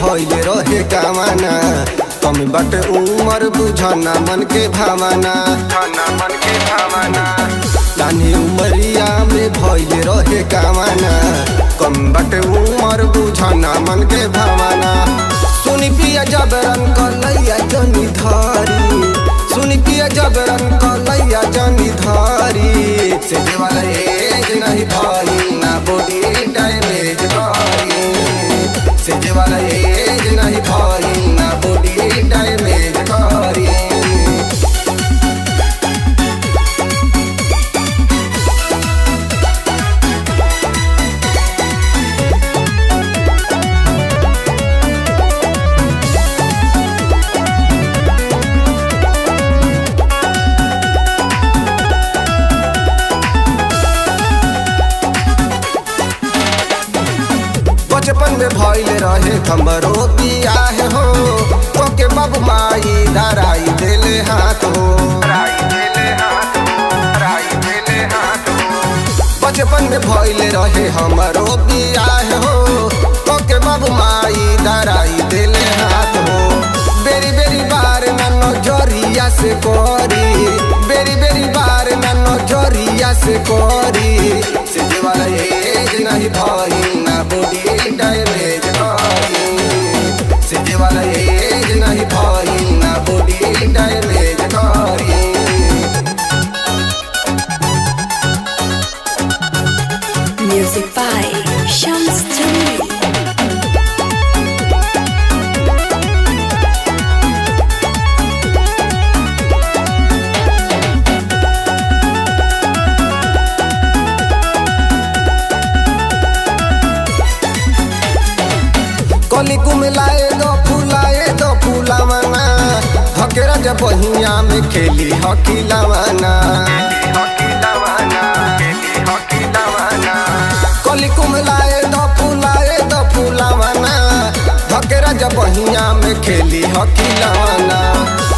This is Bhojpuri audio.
भइले रहे कामना कमी बाटे उमर बुझना मन के भावना मन के भावना नानी उमरिया में भइले रहे कामना कम बाटे उमर बुझना मन के भावना सुनी पिया जबरन कलैया जनी धारी सुनी पिया जबरन कलैया जनी धारी से वाला एज नहीं भाई ना बॉडी डैमेज भाई से वाला एज नहीं भाई ना बॉडी डैमेज भाई बचपन में भइल रहे हमरो बियाह हो तोके बाबू माई धराई देले हाथ हो बचपन में भइल रहे हमरो बियाह हो तोके बाबू माई धराई देले हाथ हो बेरी बेरी बार ना नजरिया से करी बेरी बेरी बार ना नजरिया से करी से वाला एज नहीं भाई ना बॉडी डैमेज करी से वाला एज नहीं भाई ना बॉडी डैमेज करी Music by Shams Jamil. कली कुमिलाए दो फुलाए दो फुलावना हकेरा जब बहिया में खेली हकी लवाना कली कुमिलाए दो फुलाए दो फुलावना हकेरा जब बहिया में खेली हकी लवाना